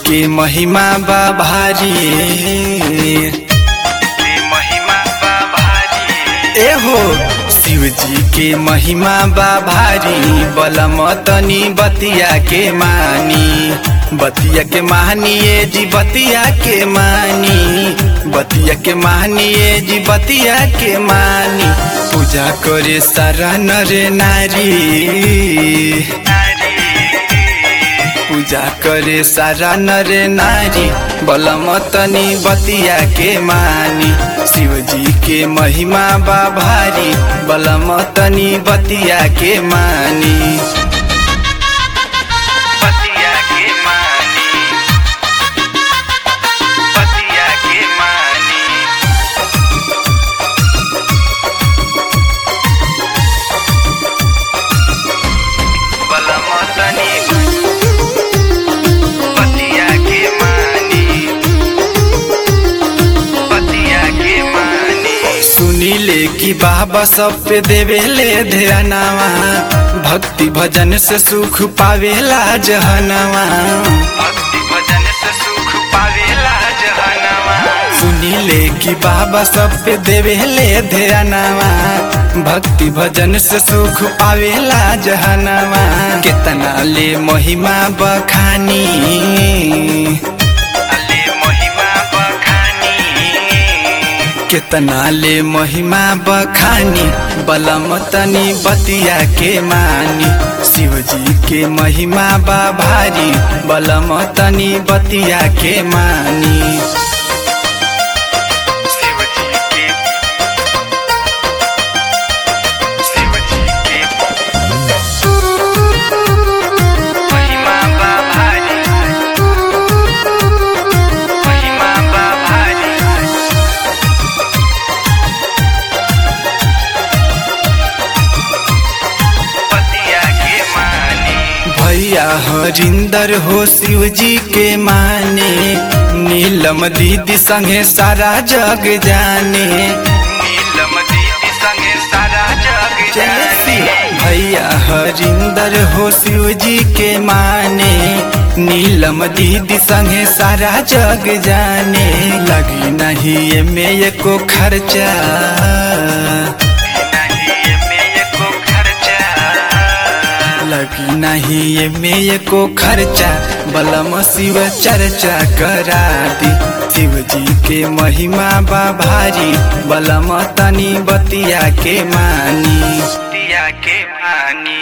के महिमा बा भारी ए हो शिव जी के महिमा बा भारी बलम तनी बतिया के मानी बतिया के मानिए जी बतिया के मानी बतिया के मानिए जी बतिया के मानी पूजा करे सारा नर नारी पूजा करे सारा नर नारी बलम तनी बतिया के मानी शिव जी के महिमा बा भारी बलम तनी बतिया के मानी बतिया के मानी बतिया के मानी बलम तनी बतिया के मानी बतिया के मानी सुनीले कि बाबा सब पे देवेले ध्यानवा भक्ति भजन से सुख पावेला जहनवा भक्ति भजन से सुख पावेला जहनवा सुनीले कि बाबा सब पे देवेले ध्यानवा भक्ति भजन से सुख पावेला जहनवा कितना ले महिमा बखानी ले महिमा बखानी कितना ले महिमा बखानी बलम तनी बतिया के मानी शिव जी के महिमा बा भारी बलम तनी बतिया के मानी शिव जी के शिव जी के महिमा बा भारी महिमा बा भारी पतिया के माने भैया हरिंदर हो शिव जी के माने नीलम दीदी संगे सारा जग जाने नीलम दीदी संगे सारा जग जाने भैया हरिंदर हो शिव जी के माने नीलम दीदी संगे सारा जग जाने लगी नहीं ये में एको खर्चा लगी नहीं ये में को खर्चा बलम शिव चर्चा करा दी शिव जी के महिमा बा भारी बलम तनी बतिया के मानी बतिया के मानी